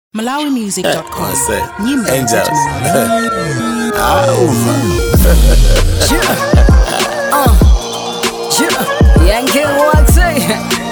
malawimusic.com Wase. nyimbo Angels. za Malawi. Auva. Yankee Waxy.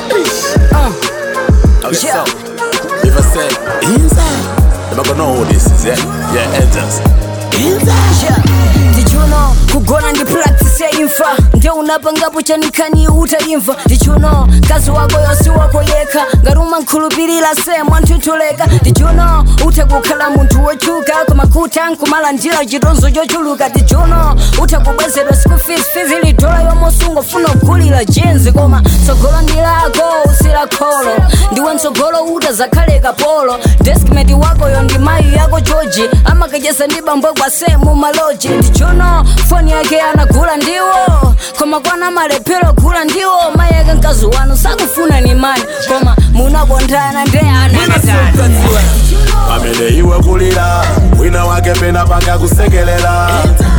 Okay, Yeah. so if I say inside, am I gonna know who this is? Yeah, yeah, angels. Inside. Did you know kugona ndi practice ya imfa ndio unapangapo chanikani utaimva Did you know kazi wako yosi wako yeka ngaruma nkhulupirira semwa nthuthuleka Did you know uthe kukhala munthu wochuka koma kutha nkumala njira chitonzo chochuluka Did you know uthe kubwezedwa school fees fees ili dola yomosunga ufuna kugulira jenzi koma tsogolo ndi lako usila kholo ndiwe mtsogolo uta zakhale kapolo deskmate wakoyo ndi mayi yako choji amakacheza ndi bambwe kwa semu maloji ndichono foni yake anagula ndiwo koma kwana malephero gula ndiwo mayi yake mkazi wanu sakufuna ni mani koma munakonthana nde ananatani pamene iwe kulira wina wake pena paka kusekelela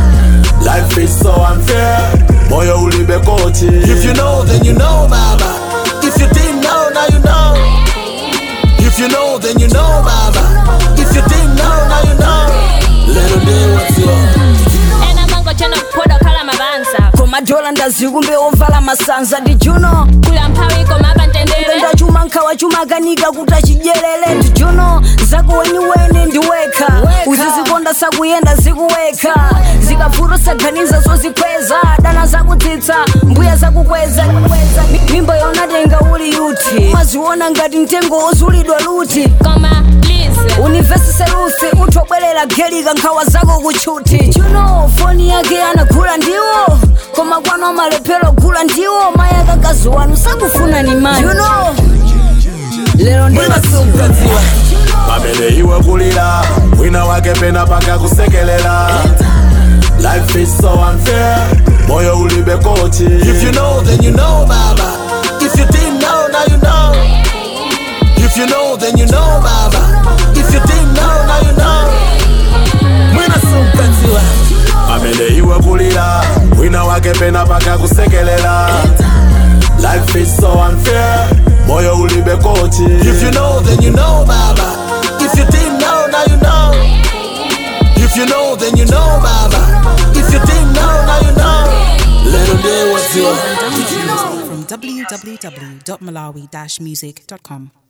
life is so unfair moyo ulibe kochi if you know then you know baba if you didn't know now you know if you know then you know baba if you didn't know now you know little day what's your ena mango chano kupoda kala mabanza koma dola ndazikumbe ovala masanza ndijuno kula mphawi koma apantendere ndachuma nkhawa chuma kanika kuti achidyerere ndijuno zako weniweni ndiwekha uzizikonda sakuyenda zikuwekha zikavuto saganiza zozikweza dana zakutsitsa mbuya zakukweza Mi- mimba yonatenga uli yuti maziona ngati mtengo ozulidwa luti koma lize univesise lusi uthobwerera gelika nkhawa zako kutchuti chuno foni yake anagula ndiwo koma kwano malephero gula ndiwo mayi akakazi wanu sakufuna ni mani you know, lero ndimasukadziwa pamene iwe kulira wina wake pena paka kusekelela life is so unfair moyo ulibe kochi if you know then you know baba if you didn't know now you know if you know then you know baba if you didn't know now you know mwina sukadziwa pamene iwe kulira wina wake pena paka kusekelela life is so unfair moyo ulibe kochi if you know then you know baba if you didn't know now you know if you know then you know baba if you didn't know now you know little day what's your from www.malawi-music.com